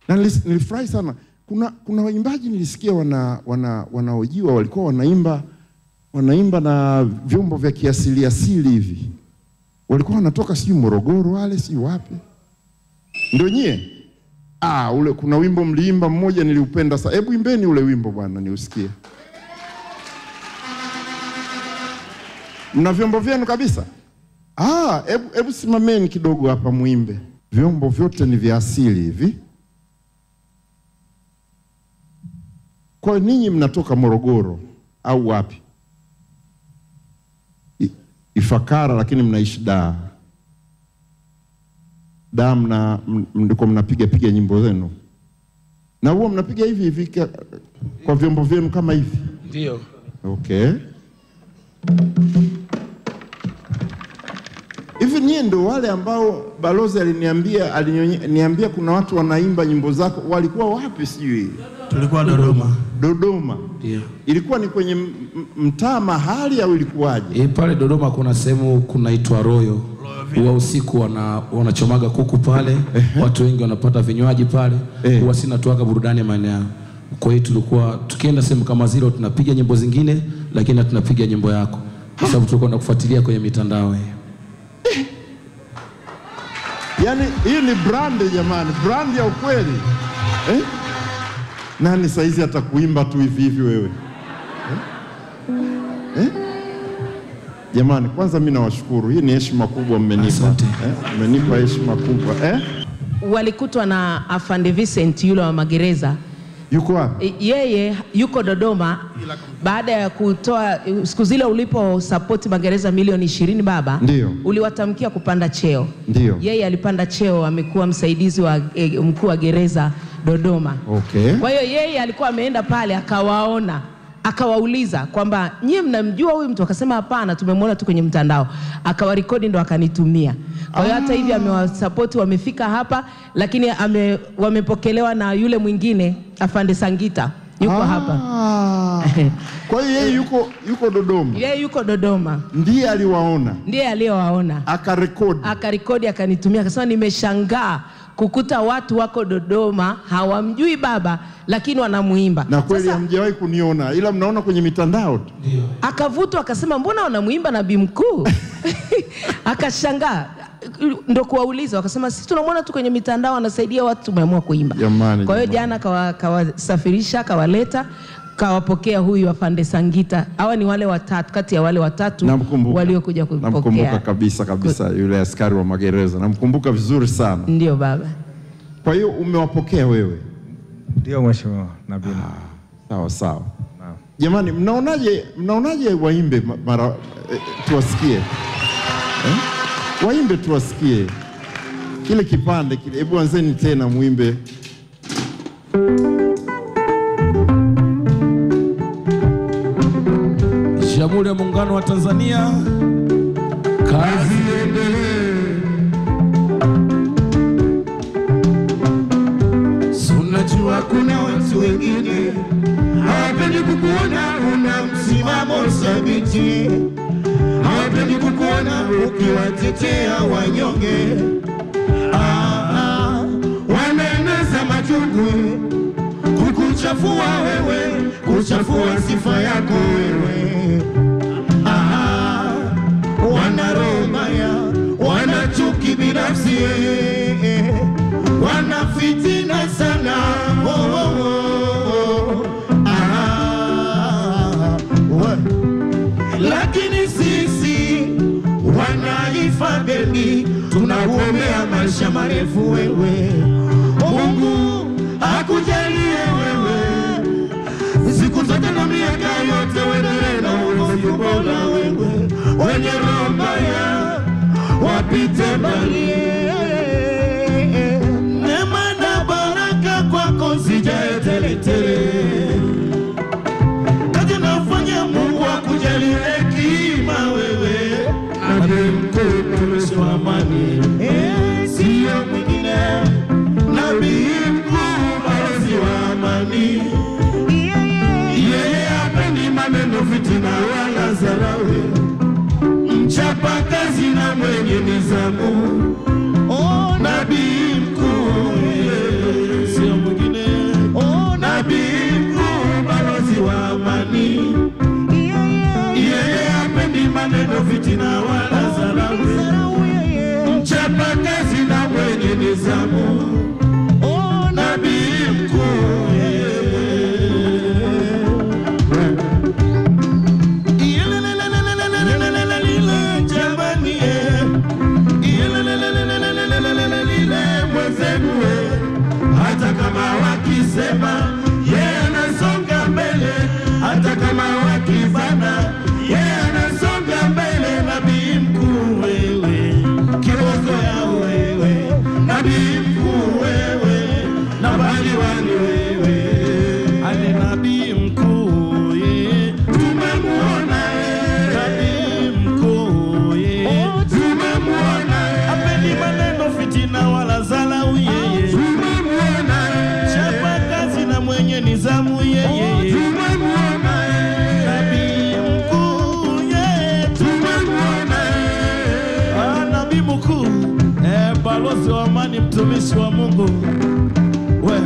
na nilis- nilifurahi sana. Kuna, kuna waimbaji nilisikia wana, wana, wanaojiwa walikuwa wanaimba wanaimba na vyombo vya kiasili asili hivi, walikuwa wanatoka sijui Morogoro wale sijui wapi, ndio nyie? Ah, ule kuna wimbo mliimba mmoja niliupenda sana. Hebu imbeni ule wimbo bwana, niusikie. Mna vyombo vyenu kabisa? Ah, hebu hebu simameni kidogo hapa muimbe. Vyombo vyote ni vya asili hivi. Kwa hiyo ninyi mnatoka Morogoro au wapi? I- Ifakara, lakini mnaishi Dar. Dar mna m- ndiko mnapiga piga nyimbo zenu, na huwa mnapiga hivi hivi ka- kwa vyombo vyenu kama hivi. Ndio. Okay. Hivi nyie ndo wale ambao balozi aliniambia aliniambia kuna watu wanaimba nyimbo zako, walikuwa wapi? Sijui Tulikuwa Dodoma. Dodoma. Ndio. Ilikuwa ni kwenye m- m- mtaa mahali au ilikuwaje? E, pale Dodoma kuna sehemu kunaitwa Royo. Huwa usiku wana, wanachomaga kuku pale, watu wengi wanapata vinywaji pale. Eh. Huwa sina tuaga burudani ya maeneo yao. Kwa hiyo tulikuwa tukienda sehemu kama zile tunapiga nyimbo zingine, lakini tunapiga nyimbo yako, kwa sababu tulikuwa tunakufuatilia kwenye mitandao hiyo. Yaani hii ni brand jamani, brand ya ukweli eh? Nani saizi atakuimba tu hivi hivi wewe eh? Eh? Jamani, kwanza mi nawashukuru, hii ni heshima kubwa mmenipa Asante. eh? Mmenipa heshima kubwa eh? walikutwa na afande Vincent yule wa magereza Yuko wapi? E, yeye yuko Dodoma baada ya kutoa siku zile ulipo support magereza milioni ishirini baba, Ndio. uliwatamkia kupanda cheo. Ndio. Yeye alipanda cheo, amekuwa msaidizi wa e, mkuu wa gereza Dodoma. Okay. Kwa hiyo yeye alikuwa ameenda pale akawaona akawauliza kwamba nyie mnamjua huyu mtu, akasema hapana, tumemwona tu kwenye mtandao, akawarekodi ndo akanitumia. Kwa hiyo hata hivi amewasapoti, wamefika hapa, lakini ame, wamepokelewa na yule mwingine afande Sangita yuko hapa, Ah. Kwa hiyo yeye yuko yuko Dodoma, yeye yuko Dodoma, ndiye aliwaona ndiye aliyowaona akarekodi. akarekodi akanitumia, akasema nimeshangaa kukuta watu wako Dodoma hawamjui baba, lakini wanamuimba. Na kweli Sasa- hamjawahi kuniona, ila mnaona kwenye mitandao tu. akavutwa akasema mbona wanamwimba nabii mkuu akashangaa ndo kuwauliza wakasema sisi tunamwona tu kwenye mitandao anasaidia watu tumeamua kuimba Jamani, kwa hiyo jamani. jana kawa- kawasafirisha kawaleta kawapokea huyu afande sangita hawa ni wale watatu kati ya wale watatu Namkumbuka. waliokuja Namkumbuka kupokea kabisa kabisa, yule askari wa magereza namkumbuka vizuri sana. ndio baba Kwa hiyo umewapokea wewe? Ndio mheshimiwa Nabii. Sawa sawa. Naam. Jamani, mnaonaje mnaonaje waimbe ma- mara eh, tuwasikie eh? Waimbe tuwasikie kile kipande kile. Hebu anzeni tena muimbe. Jamhuri ya Muungano wa Tanzania, kazi Unajua kuna watu wengine hawapendi kukuona una msimamo thabiti, hawapendi kukuona ukiwatetea wanyonge. Ah, ah, wanaeneza machungu kukuchafua wewe, kuchafua sifa yako wewe. Ah, wana roho mbaya, wana chuki binafsi, wana fitina sana. Oh, oh, oh. Ah, we. Lakini sisi wanaifadeni tunakuombea maisha marefu wewe, Mungu akujalie wewe siku zote na miaka yote uendelee na uongozi bora wewe, wenye roho mbaya wapite mbali. Neema na baraka kwako zijae teletele, kazi nafanya Mungu akujalie hekima wewe, nabii mkuu tumishi wa amani, Eh, sio mwingine, nabii mkuu balozi wa amani yeye hapendi maneno, fitina wala dharau, mchapa kazi na mwenye nizamu. Oh, nabii mkuu, yeye sio maneno fitina wala dharau mchapa kazi na mwenye nizamu nabii mkuu jamani mwenzenu hata kama wakisema yeye anasonga mbele hata kama wakibana yeye anasonga mbele nabii mkuu wewe kiboko ya wewe nabii mkuu wewe nambali wani wewe ale nabii mkuu ye tumemuona ye nabii mkuu ye tumemuona ye apendi maneno fitina wala zalau yeye tumemuona ye chapa kazi na mwenye nizamu yeye tumemuona ye nabii mkuu ye tumemuona ye ah nabii mkuu eh balozi wa amani mtumishi wa Mungu we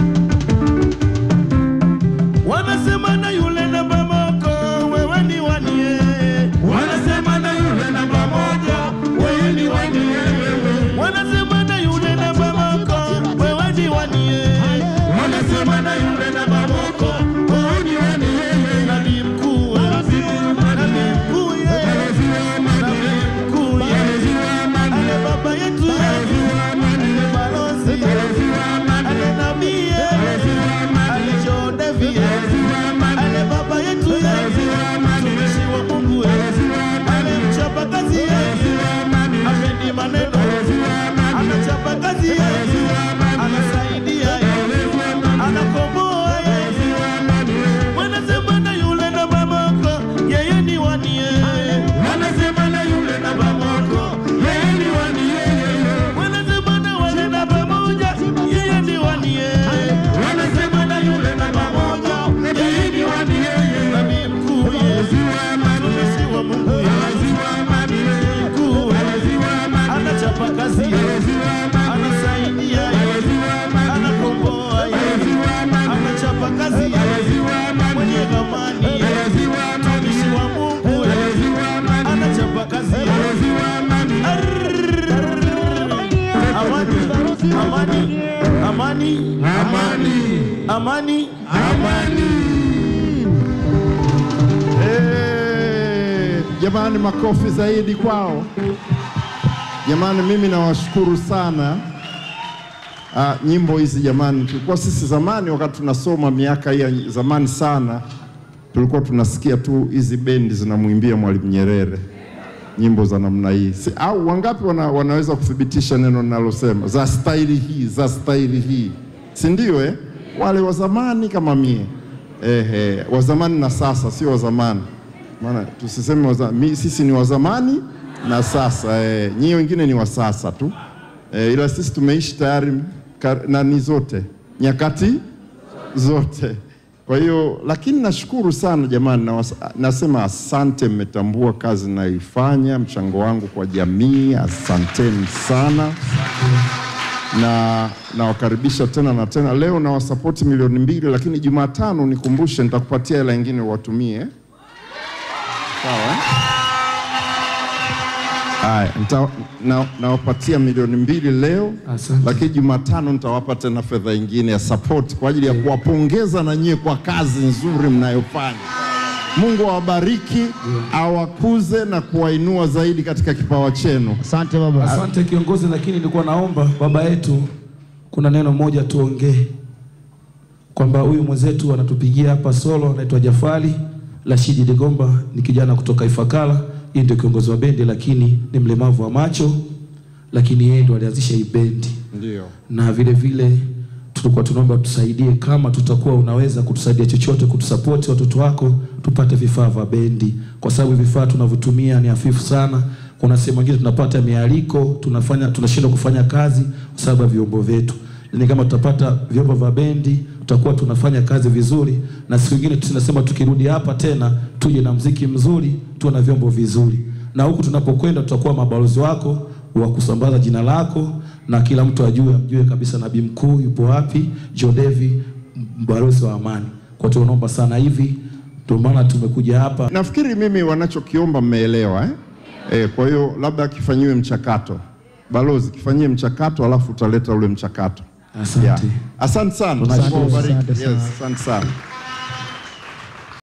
wanasema na yule namba moko wewe ni wanie wanasema na yule namba moja wewe ni wanie wanasema na yule namba moko wewe ni wanie wanasema na yule namba moko wewe ni wanie nabii mkuu nabii mkuu nabii mkuu ale baba yetu ale balozi ale nabii ale John David ale baba yetu mtumishi wa Mungu ale mchapa kazi apendi maneno anachapa kazi anasaidia anakomboa wanasema na yule na babako yeye ni wanie wanasema na yule na babako yeye ni wanie wanasema na wale na pamoja yeye ni wanie wanasema na yule na pamoja yeye ni wanie nabii mkuu Yesu mtumishi wa Mungu Yesu mkuu anachapa kazi anasaidia anakomboa anachapa kazi mwenye thamani mtumishi wa Mungu anachapa kazi amani amani amani amani amani Eh, Jamani, makofi zaidi kwao. Jamani, mimi nawashukuru sana. Ah, nyimbo hizi jamani, tulikuwa sisi zamani wakati tunasoma miaka hii ya zamani sana, tulikuwa tunasikia tu hizi bendi zinamwimbia Mwalimu Nyerere nyimbo za namna hii si, au wangapi wana, wanaweza kuthibitisha neno ninalosema za staili hii za staili hii, si ndio? Eh, wale wa zamani kama mie ehe, wa zamani na sasa, sio wa zamani, maana tusiseme wa za- mi, sisi ni wa zamani na sasa eh, nyie wengine ni wa sasa tu eh, ila sisi tumeishi tayari kar- nani zote nyakati zote. Kwa hiyo lakini nashukuru sana jamani, na nasema asante, mmetambua kazi ninayoifanya, mchango wangu kwa jamii, asanteni sana na nawakaribisha tena na tena. Leo nawasapoti milioni mbili, lakini Jumatano nikumbushe, nitakupatia hela ingine watumie, sawa eh? Haya, nita- na- nawapatia milioni mbili leo Asante. lakini Jumatano nitawapa tena fedha ingine ya support kwa ajili ya kuwapongeza na nyie kwa kazi nzuri mnayofanya. Mungu awabariki, awakuze na kuwainua zaidi katika kipawa chenu. Asante baba. Asante kiongozi, lakini nilikuwa naomba baba yetu, kuna neno moja tuongee, kwamba huyu mwenzetu anatupigia hapa solo, anaitwa Jafari Rashidi Ligomba, ni kijana kutoka Ifakara. Yeye ndio kiongozi wa bendi, lakini ni mlemavu wa macho, lakini yeye ndo alianzisha hii bendi Ndio. na vile vile tulikuwa tunaomba tusaidie, kama tutakuwa unaweza kutusaidia chochote, kutusapoti watoto wako tupate vifaa vya bendi, kwa sababu vifaa tunavyotumia ni hafifu sana. Kuna sehemu nyingine tunapata mialiko, tunafanya tunashindwa kufanya kazi kwa sababu ya vyombo vyetu. Lakini kama tutapata vyombo vya bendi, tutakuwa tunafanya kazi vizuri, na siku nyingine tunasema tukirudi hapa tena tuje na mziki mzuri, tuwe na vyombo vizuri, na huku tunapokwenda tutakuwa mabalozi wako wa kusambaza jina lako na kila mtu ajue amjue kabisa nabii mkuu yupo wapi, Jodevi mbalozi wa amani. Kwa hiyo tunaomba sana hivi Ndio maana tumekuja hapa. Nafikiri mimi wanachokiomba mmeelewa eh? Eh, kwa hiyo labda kifanyiwe mchakato. Balozi, kifanyie mchakato alafu utaleta ule mchakato. Asante. Yeah. Asante sana. Tunashukuru. Mungu awabariki. Asante sana. Yes, asante sana.